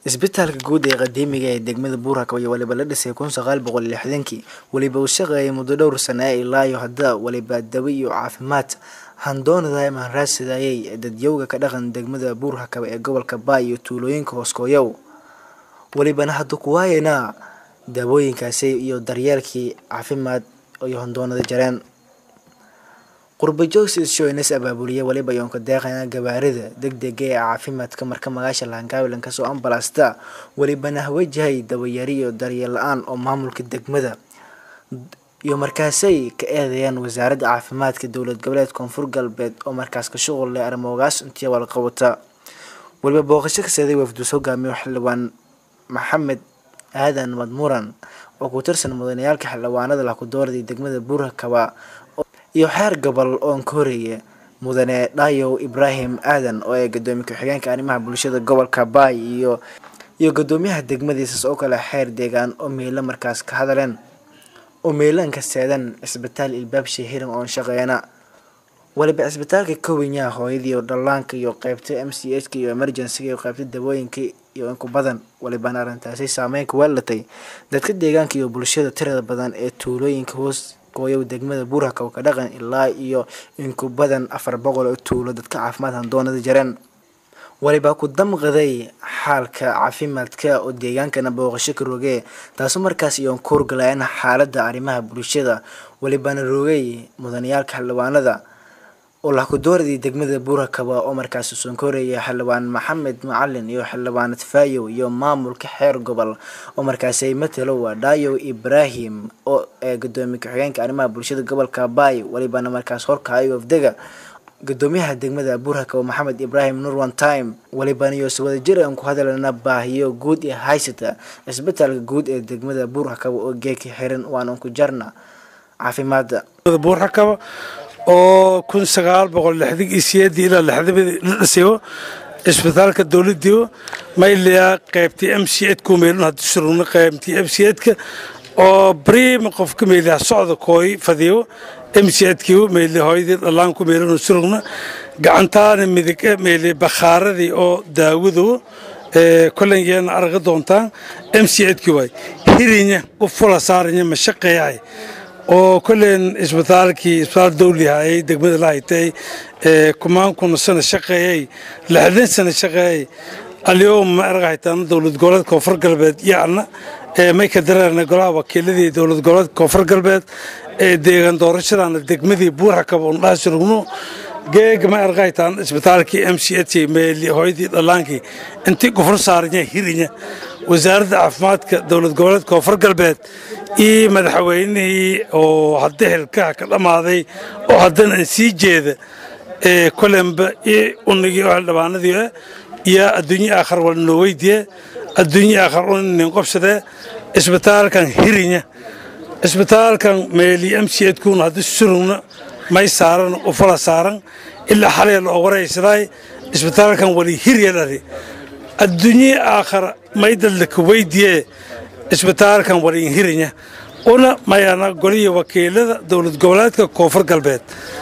isbitaalka guud ee qadiimiga ee degmada buurhakaba iyo waliba la dhisay kun sagaal boqol iyo lixdankii weliba uu shaqeeyay muddo dhowr sana ilaayo hadda waliba dawo iyo caafimaad handoonada mahanraadsadayay dadyowga ka dhaqan degmada buurhakaba ee gobolka baay iyo tuulooyinka hooskooyow welibana hadda kuwaayana daawooyinkaasi iyo daryeelkii caafimaad iyo handoonada jareen qurbajoogsi shoynes abaabuliya waliba yoonka deeqana gabaarida degdega ee caafimaadka marka magaasha laangaawilan kasoo ambalasta welibana hawajahay dawayari iyo daryeel la-aan oo maamulka degmada iyo markaasay ka eedayaan wasaaradda caafimaadka dowlad goboleed koonfur galbeed oo markaas ka shuqul leh arrimoogaas intii walqabata waliba booqasho ka seeday wafduus hogaamiyo xildhibaan maxamed aadan madmuran oo ku tirsan mudanayaalka xildhibaanada lakudoorday degmada buurhakaba iyo xeer gobol oon ka horeeya mudane dhayow ibraahim aadan oo ee gadoomiye ku-xigeenka arrimaha bulshada gobolka baay iyo iyo gadoomiyaha degmadiisas oo kale xeer deegaan oo meelo markaas ka hadaleen oo meelanka seedan cisbitaal ilbaabsha hiran oon shaqeeyana waliba cisbitaalka kowinyaha hooyadii dhallaanka iyo qeybta m c h ka iyo emergencyga iyo qeybta dawooyinka iyo inku badan walibana arrintaasi saameynka weelatay dadka deegaanka iyo bulshada tirada badan ee tuulooyinka hoos gooyow degmada buurhakab ka dhaqan ilaa iyo inku badan afar boqol oo tuulo dadka caafimaad handoonada jareen waliba ku damqaday xaalka caafimaadka oo deegaankana booqasho ka rogee taasoo markaas iyoon ka horgalayaan xaaladda arrimaha bulshada walibana rogay mudanayaalka xildhibaanada oo lakudoorday degmada buurhakaba oo markaas usan ka horeeya xildhibaan maxamed macalin iyo xildhibaan tfaayow iyo maamulka xeer gobol oo markaasay matalo waa dhayow ibraahim oo ee gadoomiye ku-xigeenka arrimaha bulshada gobolka baay walibana markaas horkaayo wafdega gadoomiyaha degmada buurhakaba maxamed ibraahim nur one time walibana iyo sawada jir aan ku hadalana baahiyo guud ee haysata cisbitaalka guud ee degmada buurhakaba oo geeka xiran waanan ku jarna caafimaada buurhakaba oo kun sagaal boqol lixdan iyo sideedii ilaa lixdamidii la dhisayo cisbitaalka dowladdiiba mayliyaa qaybtii m c edku meelun haddii surugna qaybtii m c edka oo bariima qofka meeliyaa socda kooy fadiyo m c edkiiba meeli hooyadii dhallaanku meelun surugna gacantaana midig meeli bakhaaradii oo daawadu kolangeena arga doontaan m c edkii waay hirinya u fula saaranya ma shaqeeyay oo kolleen isbitaalkii isbitaal dawlihaayay degmada la haytay kumaan kuna sana shaqeeyey lixdan sana shaqeeyey alyowma ma erga haytaan dowlad goboleed koonfur galbeed yacna may ka dareerna golaha wakiiladii dowlad goboleed koonfur galbeed ee deegaan doorashadana degmadii buurxakaba un dhaha surugno geega ma erga haytaan isbitaalkii m c h meeli hooyadii dhallaankii intii gufur saaranya hirinya wasaaradda caafimaadka dowlad goboleed koonfur galbeed iyo madaxweynihii oo hadda xilkaha ka dhammaaday oo haddana sii jeeda kolenba iyo unigii oo xildhibaanadii iyo adduunye aakhar wala noo weydiye adduunye aakhar unin qobsadee isbitaalkan hirinya isbitaalkan meeli m c edkuuna haddi surugna may saaran ufala saaran ilaa xalay loo waraysaday isbitaalkan wali hiryalari adduunye aakhar maydaldaka weydiye isbitaalkan waliin hirinya una mayana goliya wakiilada dowlad goboleedka koonfur galbeed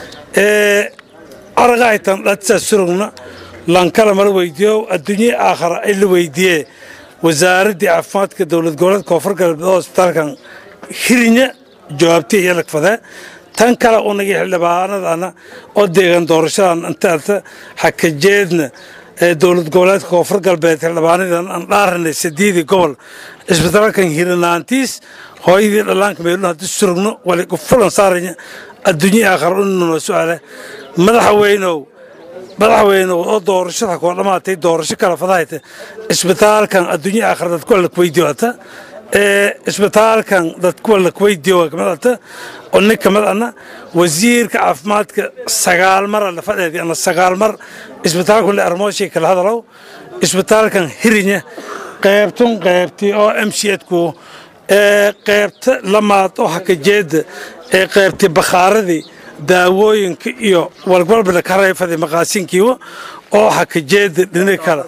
ee aragahaytan dhadsa surugna lankala mala weydiyo adduunye aakhara ay la weydiye wasaaraddii caafimaadka dowlad goboleed koonfur galbeed oo isbitaalkan hirinya jawaabti iyo lagfadee tan kale unagii xildhibaanadana oo deegaan doorashadan intaata xakajeedna dowlad goboleedka koonfur galbeed xildhibaanadan aan dhaaranay sadiidii gobol isbitaalkan hirinaantiis hooyadii dhallaanka meelun haddii surugno wali fulan saaranya adduunye aakhar ununoo su-aale madaxweynow madaxweynow oo doorashada koo dhammaatay doorasho kala fadahayta isbitaalkan adduunye aakhar dadkuwa lakweydiyoata ee isbitaalkan dadkuwa lakweydiyo kamidata oo nin kamid ana wasiirka caafimaadka sagaal mara la fadheedi ana sagaal mar isbitaalkan armooshay kala hadalow isbitaalkan hirinya qaybtun qaybtii oo m c edku ee qaybta lamaad oo hakajeeda ee qaybtii bakhaaradii daawooyinka iyo walbalbala ka rayfadii maqaasinkiiwa oo hakajeeda dhinaga kale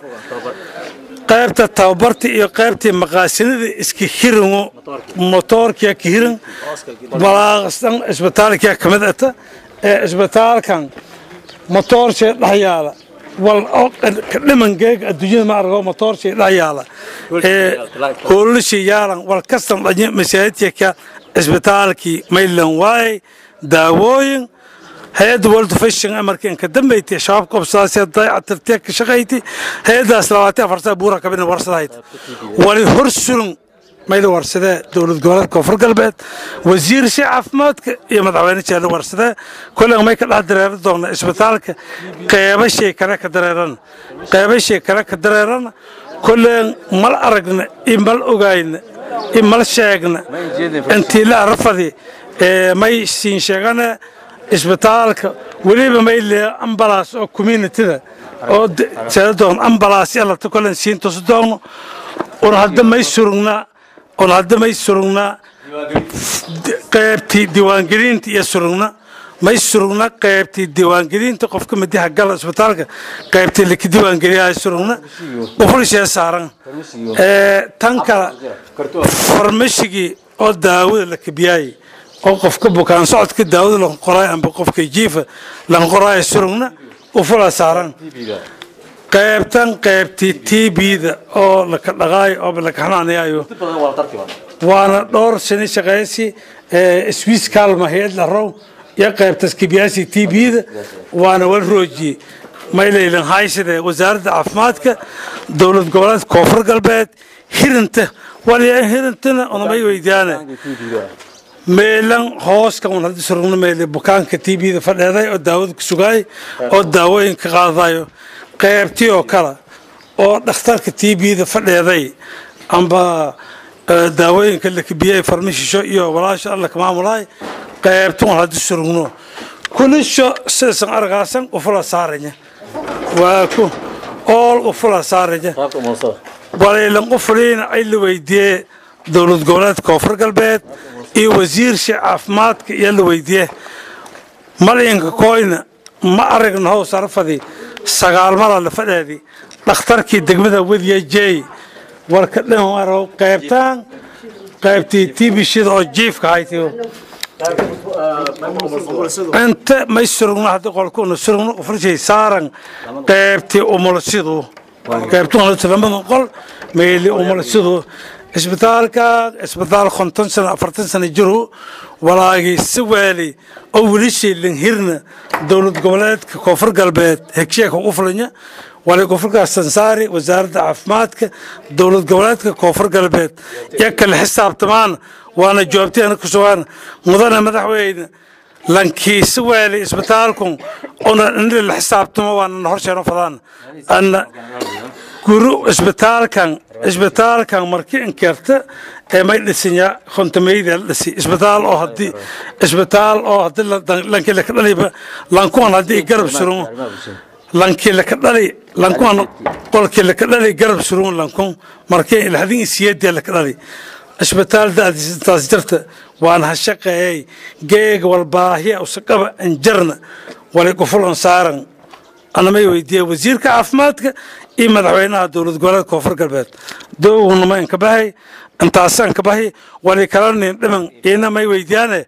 qaybta tababarta iyo qaybtii maqaasinada iska hiringo motoorkiya ka hirin balaaqastan isbitaalkiya kamid ata ee isbitaalkan motoorshee dhex yaala wal oo ka dhimangeega adduunyada ma argo matoorshii dha yaala hoolalashii yaalan wal kastan dhanye masaajidka cisbitaalkii maylan waaye daawooyin hay-adda world fashion amarkii inka dambeyti shabaab qabsaasee dayactirtee ka shaqayti hay-addaas labaatan afartaa buura kabina warsadahayd wali hor sulun mayla warsadee dowlad goboleedka koonfur galbeed wasiirshii caafimaadka iyo madaxweyne jeelle warsadee kollen may ka dhex dareeran doona isbitaalka qeybashay kale ka dareeran qeybashay kale ka dareeran kollen mal aragna iyo mal ogayna iyo mal sheegna intii la arafadi may siin sheegane isbitaalka weliba may lee ambalaas oo communitida oo seedadoon ambalaas yalata kollen siin tusi doogno un hadda may surugnaa un hadda may surugnaa qaybtii diiwaangelinta iyo surugna may surugna qaybtii diiwaangelinta qofka madiha gala isbitaalka qaybtii laka diiwaangeliyaa surugna ufulshee saaran tan kale farmashigii oo daawada la kabiyaayey oo qofka bukaan socodka daawada lan qoraay amba qofka jiifa lan qoraaya surugna ufula saaran qaybtan qaybtii tbda oo laka dhaqaayo oo laka xanaanayaayo waana dhowr sano shaqaysi swiss kalma hay-ad la row iyo qaybtas kibiyaasi tbda waana wal roojiyey maylaylan haysade wasaaradda caafimaadka dowlad goboleedka koonfur galbeed hirinta walyaa hirintana unamay weydiyaane meelan hooska un haddi surugna meele bukaanka tbda fadheeday oo daawada ku sugaay oo daawooyinka qaadadayo qaybtii oo kale oo dhakhtarka tbda fadheeday amba daawooyinka la kabiyey farmashisho iyo walaasha alla ka maamulaay qaybtun haddi surugno kulisho sidaysan argaasan ufula saaranya waa ku ool ufula saaranya walaylan ufuliina ay la weydiiyee dowlad goboleedka koonfur galbeed iyo wasiirshi caafimaadka iyo la weydiiye malinka koyna ma aragna how sarafadi sagaalmada la fadheedi dhakhtarkii degmada wediya jey warka dhanwarow qaybtaan qaybtii tibishida oo jiifka haytiyo inta may surugno haddii qolkuuna surugno ufrishay saaran qaybtii umulsidu qaybtuu lamada qol meeli umulsidu isbitaalka isbitaal konton sano afartan sano jiru walaagii si waali oo wilishay lanhirna dowlad goboleedka koonfur galbeed hegsheeka ugu fulanya wali koonfurkaas sansaari wasaaradda caafimaadka dowlad goboleedka koonfur galbeed iyo kale xisaabtamaan waana jawaabteena ku sugaan mudane madaxweyne lankii si waali isbitaalkun una inri la xisaabtamo waana horsheeno fadaan ana guru isbitaalkan isbitaalkan markii inkeerta ee may dhisinyaa kontamayda la dhisi isbitaal oo haddii isbitaal oo haddii lankii laka dhaliba lankuwan haddii garab surumo lankii laka dhali lankuwan qolkii laka dhali garab surumo lankun markii lahdin isiyadii laka dhali isbitaal daadiisintaas jirta waan ha shaqeeyey geega walbaahiya usaqaba anjarna walay gufulan saaran anamay weydiiye wasiirka caafimaadka iyo madaxweynaha dowlad goboleedka koonfur galbeed dowgnama inka bahay intaasaan ka bahi wali kala nin dhiman iina may weydiyaane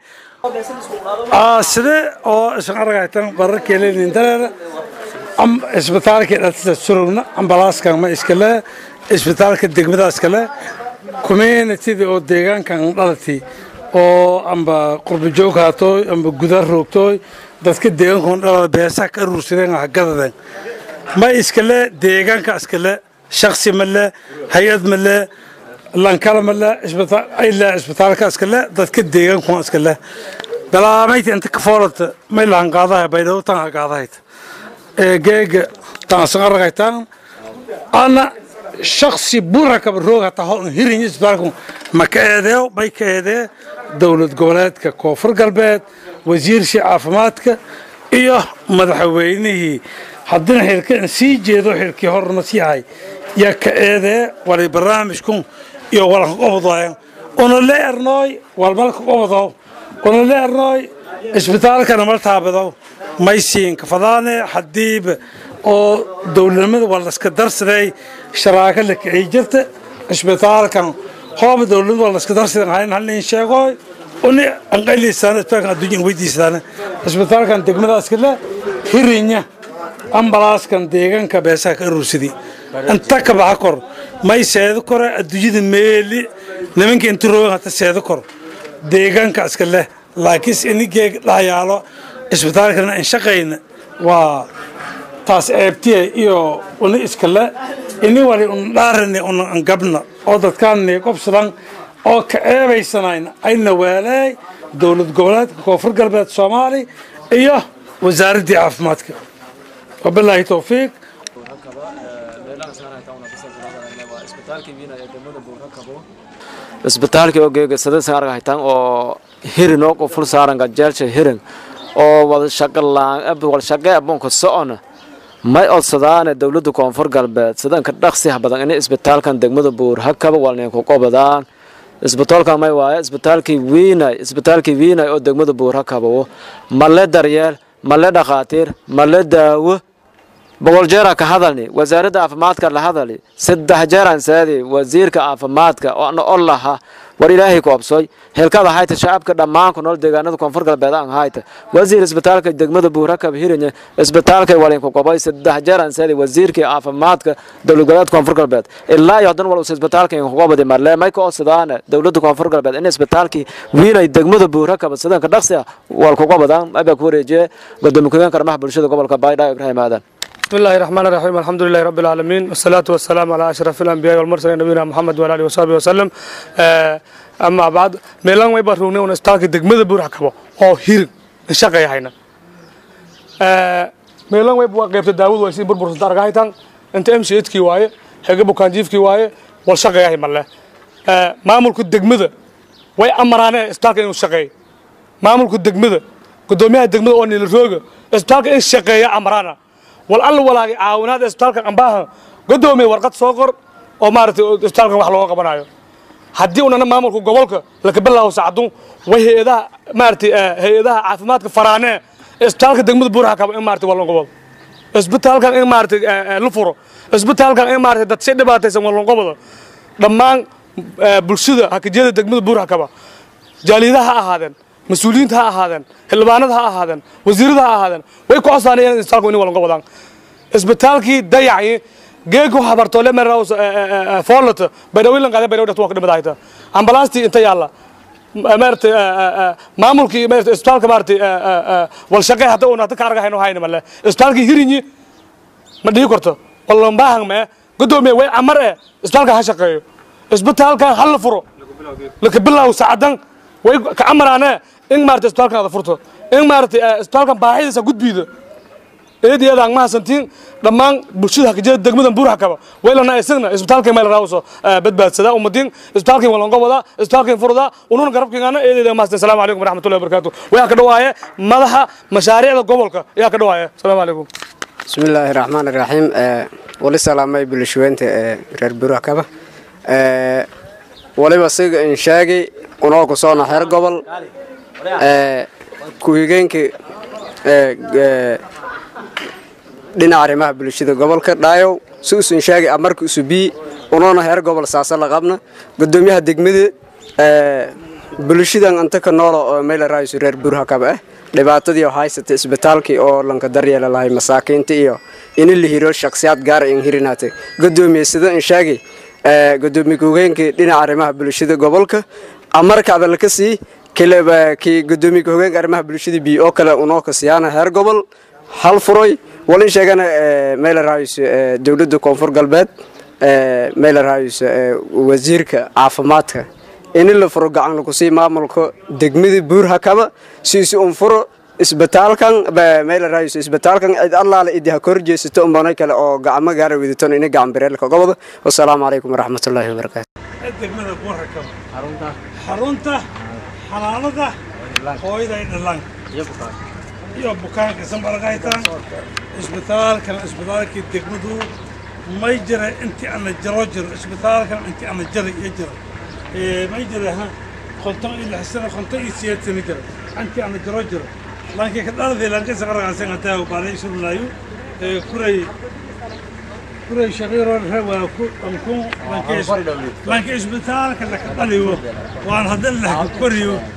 sidee oo isan aragaytan bararkeelinin dareera isbitaalkii dhaltida surugna ambalaaskan ma iskale isbitaalka degmada iskale communitida oo deegaankan dhalati oo amba qurbajoog haatooy amba guda roogtooy dadka deegaankan dhalada beesaha ka aruursadeen hagadadeen ma iskale deegaanka iskale shaksi male hay-ad male lankala male ilaa isbitaalka iskale dadka deegaankan iskale balaamayta inta ka foolata may lahan qaadaha baydhabo tan ha qaadahayt geega taansan aragaytaan ana shaksi burakaba roog hataa hol hirin isbitaalku ma ka eedeeyo may ka eedee dowlad goboleedka koonfur galbeed wasiirshii caafimaadka iyo madaxweynihii haddina xilka in sii jeedo xilkii horna sii hay yaa ka eedee walay barnaamijkun iyo walanka qobodooyan una le ernooy walmalka qobodow una le ernooy isbitaalkana mal taabadow may siin kafadaane hadiiba oo dowladnimada waa laska darsaday sharaaka la kicii jirta isbitaalkan hooba dowladnimada waa laska darsaday hayn halin sheegooy uni anqayliisaan isbitaalkan adduunyan weydiisaan isbitaalkan degmadaas kale hirinya ambalaaskan deegaanka beesaha ka aruursadii inta ka baxa kor may seedo kore adduunyada meeli nimanka inta roogan hata seedo kor deegaanka iska leh laakiinse inigee dhahayaalo isbitaalkana in shaqayna waa taas ceebtiya iyo uni iskale ini wali un dhaarani un angabna oo dadkaani qobsadan oo ka ceebaysanayna ayna waalaay dowlad goboleedka koonfur galbeed soomaali iyo wasaaraddii caafimaadka wabilaahi towfiiq isbitaalkii oo geegasadasan arga haytaan oo hirin oo quful saaran gajeelsha hirin oo walshaqe abunka socona may odsadaane dowladda koonfur galbeed sidanka dhaqsiha badan in isbitaalkan degmada buur hakaba walneen ku qobadaan isbitaalkan may waaye isbitaalkii wiinay isbitaalkii wiinay oo degmada buur hakaba male daryeel male dhakhaatiir male daawo boqol jeera ka hadalni wasaaradda caafimaadka la hadali saddex jeeraan saadi wasiirka caafimaadka oona ol laha war ilaahay ku obsoy helkada hayta shacabka dhammaan ku nool deegaanada koonfur galbeed aan hayta wasiir isbitaalka degmada buurakab hirinye isbitaalka walinku qobay saddex jeeraan saadi wasiirkii caafimaadka dowlad goboleedka koonfur galbeed ilaa iyo hadan walus isbitaalka inku qobadi marle may ka odsadaane dowladda koonfur galbeed in isbitaalkii wiinay degmada buurakab sidanka dhaqsi ah walku qobadaan abaa ku wareejiye gudoomiye ku-xigeenka arrimaha bulshada gobolka baydhabo ibraahim aadan بسم الله الرحمن الرحيم الحمد لله رب العالمين والصلاة والسلام على أشرف الأنبياء والمرسلين نبينا محمد وعلى آله وصحبه وسلم أما بعد ميلان ويبا روني ونستاكي دقمة بورح كبا أو هير الشقة يحينا ميلان ويبا قيبت داود ويسين بربر سلطار قايتان انت امشي اتكي واي حقا بوكان جيفكي واي والشقة يحي مالله مامولك الدقمة way amaraane isbitaalka inuu shaqeeyo maamulka degmada gudoomiyaha degmada oo nilrooga isbitaalka in shaqeeya amaraana wal alla walaagi caawinaad isbitaalkan ambaaha godoomiye warqad soo qor oo maaragtay isbitaalkan wax looga qabanayo haddii unana maamulka gobolka laka bilaawo sacdun way hay-adaha maaragtay hay-adaha caafimaadka faraanee isbitaalka degmada buuraha kaba in maaragtay wallan gobol isbitaalkan in maaragtay la furo isbitaalkan in maaragtay dad si dhibaataysan wallan goboda dhammaan bulshada hakajiyada degmada buuraha kaba jaaliyadaha ha ahaadeen mas-uuliyiinta ha ahaadeen xildhibaanada ha ahaadeen wasiirada ha ahaadeen way ku cosaanayeen isbitaalku in walanka wadaan isbitaalkii dayacyi geegu habartoole meraws foolata baydhawilan qaade baydhawi dhaqtu waa ka dhimadaayta ambalaastii inta yaalla maaragtay maamulkii maaragtay isbitaalka maaragtay walshaqee hadda uuna hadda ka argahayno hayna male isbitaalkii hirinyi ma dhihi karto wallanbaahan mee gudoomiye way camar eh isbitaalka ha shaqeeyo isbitaalkan ha la furo laka bilaaw saacadan way ka amaraane in maaragtay isbitaalkan ada furto in maaragtay isbitaalkan baahidiisa gudbiida eed iyo adaan mahasantiin dhammaan bulshada hakajada degmadan buur hakaba waylana isagna isbitaalkii meel raawso badbaadsada umadiin isbitaalkii walango wada isbitaalkii furda ununa garabkiingana eedeeda mahasan asalaamu calaykum waraxmatullahi wabarakaatu wayaa ka dhawaaye madaxa mashaariicda gobolka ayaa ka dhawaaye asalaamu calaykum بسم الله الرحمن الرحيم ولي سلامي بلشوينت رير بروحكبا waliba siga in sheegay unoo ku soona xeer gobol ku-xigeenkii dhinaca arrimaha bulshada gobolka dhaayow si usun sheegay amarka isu bii unoona xeer gobol saasa la qabna gudoomiyaha degmada bulshadan anta ka noola oo meel raayso reer burhakab ah dhibaatadii oo haysata isbitaalkii oo lanka daryeela lahay masaakiinta iyo in la hiro shakhsiyaad gaar in hirinaatay gudoomiye sida in sheegay gudoomiye ku-hogeenkii dhinaca arrimaha bulshada gobolka amarka adalka sii kii gudoomiye ku-hogeenka arrimaha bulshada bi oo kale unoo ka siyaana heer gobol hal furay walin sheegana meel raayso dowladda koonfur galbeed meel raayso wasiirka caafimaadka in la furo gacan lagu sii maamulka degmada buur hakaba siisi un furo isbitaalkan meel raayso isbitaalkan cid allaale idi ha kor jeesato umbanay kale oo gacmo gaara wadaton ina gacan bireelka goboda wasalaamu calaykum waraxmatullaahi wabarakaatu degmada buurhakab xarunta xanaanada hooyada dhalaan iyo bukaanka sanbarqaytaan isbitaalkan isbitaalkii degmadu may jira intii ana jaro jiro isbitaalkan intii ana jara iyo jira may jira ha konton iyo lix sano konton iyo sideed sano jira intii ana jaro jiro laakiin ka dhaladii lankisa qarqaasan hataa baalay surunaayo kuray kuray shaqiiro waa ku ankun lanka isbitaalka laka dhaliyo waan hadda laka koriyo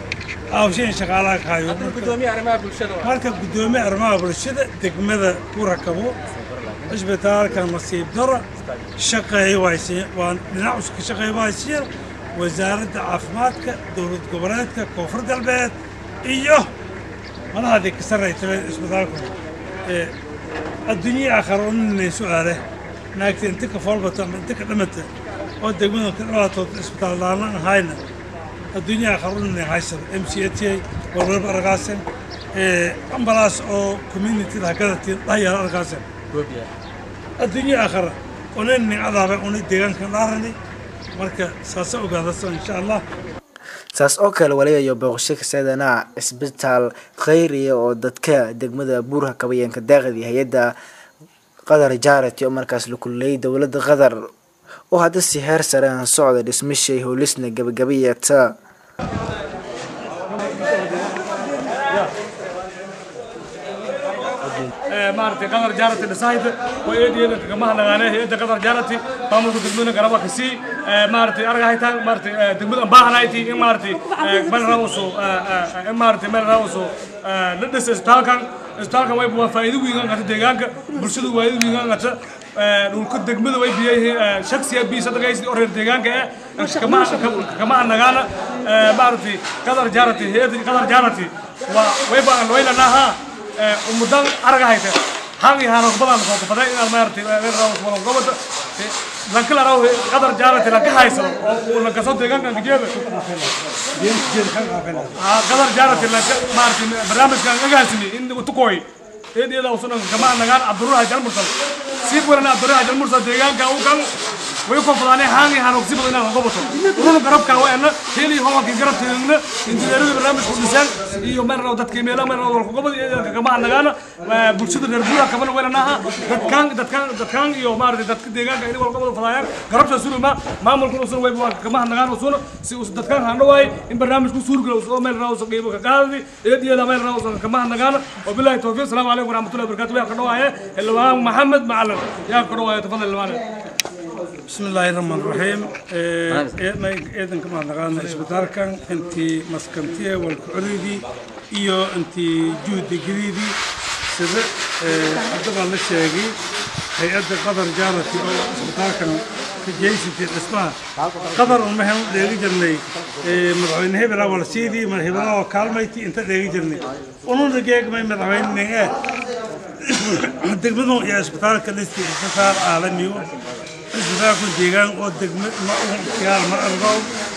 aawsheen shaqaalaha ka hayo marka guddoomiye arrimaha bulshada degmada ku rakabo cisbitaalka nasiib daro shaqeeya waaysiin waa dhinac uska shaqeeya waaysiin wasaaradda caafimaadka dowlad goboleedka koonfur galbeed iyo madaxdii ka sarrayta cisbitaalku adduunyada aakhara oo nin su-aale naagta inta ka foolbata ama inta ka dhamata oo degmada ka dhibaatood cisbitaal laalan ahayna adduunyada aakhara u nin haysada m c a t a warwarba argaasen ambalaas oo communitida hagadatiin dhayaala argaasen adduunya aakhara una nin cadaaba una deegaankan dhaarani marka saasa ogaadasa insha allah saas oo kale waliba iyo booqasho kaseedana cisbitaal khayriya oo dadka degmada buurha kabayeenka daaqidii hay-adda qatar jarity oo markaas la kulleeyay dowladda qatar oo hadda si heer sareen socda dhismashay howlisna gabagabayeeta maaragtay qadar jaarati dhisahayda waa eedeeda kagamaha nagaane hay-adda qadar jaarati maamulka degmada garaba kasii maaragtay argahaytaan maaragtay degmada baahanayti in maaragtay meel rawso in maaragtay meel rawso la dhisa isbitaalkan isbitaalkan way waa faa'iido weyn ngata deegaanka bulshada waa faa'iido weyn ngata dhulka degmada way biyay shaksiya bi sadaqaysi oo reer deegaanka ah kama kama nagaana maaragtay qadar jaarati hay-adda qadar jaarati waa way baan waynaha umudan araga hayta hal iyo hal badan soo kafaday in maartay meel raw wala gobada lanka la raw qadar jaarati la ka hayso oo la ka soo deegaanka geeda ah qadar jaarati la maartay barnaamijkan agaasimi in uu tukoy eediyada usan kama nagaan abdurrah jalmursal si qorana abdurrah jalmursal deegaanka uu kan way ku fadane haangi haan og sibada inaan gobato urun garabka waa ina heli hawlki garabteena injineerada barnaamijku dhisaan iyo meel raw dadkii meelo meel raw ku gobada iyo kama nagaana bulshada reer buura kaban weelanaha dadkan dadkan dadkan iyo maartay dadka deegaanka in wal gobada fadayaan garabta suluma maamulku usan way kama nagaan usan si us dadkan haan dhawaay in barnaamijku suurgalo soo meel raw soo qeybo ka qaadi eediyada meel raw soo kama nagaan wabillahi tawfiiq assalamu alaykum warahmatullahi wabarakatuh ya ka dhawaay helwaan maxamed macalin ya ka dhawaay tafadal helwaan بسم الله الرحمن الرحيم إيدنا إيدن كما نقالنا إسبتالكان أنتي مسكنتية والكعريدي إيو أنتي جهد جديدي سيدة أدبا للشيغي هيئة قدر جارتي أو إسبتالكان في جيسي الإسماء قدر المهم ديغي جرني مدعوين هبلا ولا سيدي من هبلا وكالميتي انت ديغي جرني ونون دقيق ما مدعوين نيه دقمدون يا إسبتالك لستي إسبتال عالمي isbitaalku deegaan oo degmo magaal ma argo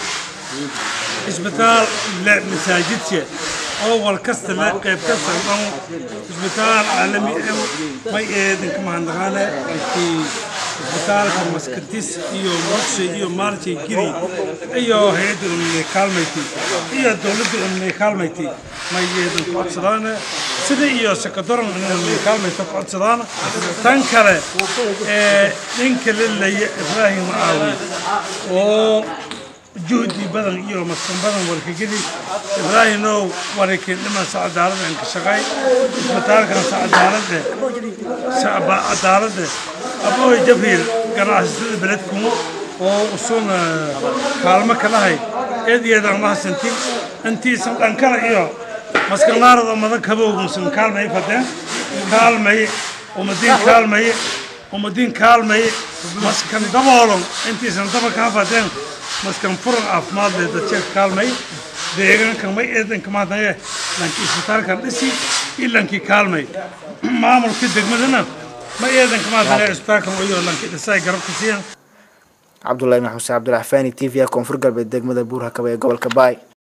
isbitaal le masaajidka oo wal kasta le qayb kasta dhan isbitaal caalami ah may eedanka mahadnaqaane intii isbitaalka maskantis iyo muqshay iyo maalshay giri iyo hay-adda umnay kaalmayti iyo dowladda umnay kaalmayti may eedanka codsadaane sida iyo sakadoran umnay kaalmayta ku codsadaana tan kale ee ninka lelaya ibraahim caawi oo juhdi badan iyo maskan badan warkageli ibraahimow warakin dhiman sa cadaalada inka shaqay isbitaalkan sa cadaalada sacba cadaalada abooy jabriil ganacsatada beledkumo oo usun kaalmo kalahay eed iyadan mahadsantin intiisan dhankala iyo maskannaarada madan kabowgusan kaalmay fadeen kaalmay umadiin kaalmay umadiin kaalmay maskan daboolon intiisan daba kaa fadeen maskan furan caafimaad leh dadka kaalmay deegaankan may eedanka maadnaye lankii isbitaalkan dhisi iyo lankii kaalmay maamulka degmadana ma eedanka maadnaye isbitaalkan iyo lankii dhisay garabka siiyan cabdullahi ibn xuseen cabdulaxfaani t v koonfur galbeed degmada buurhakaba ee gobolka baay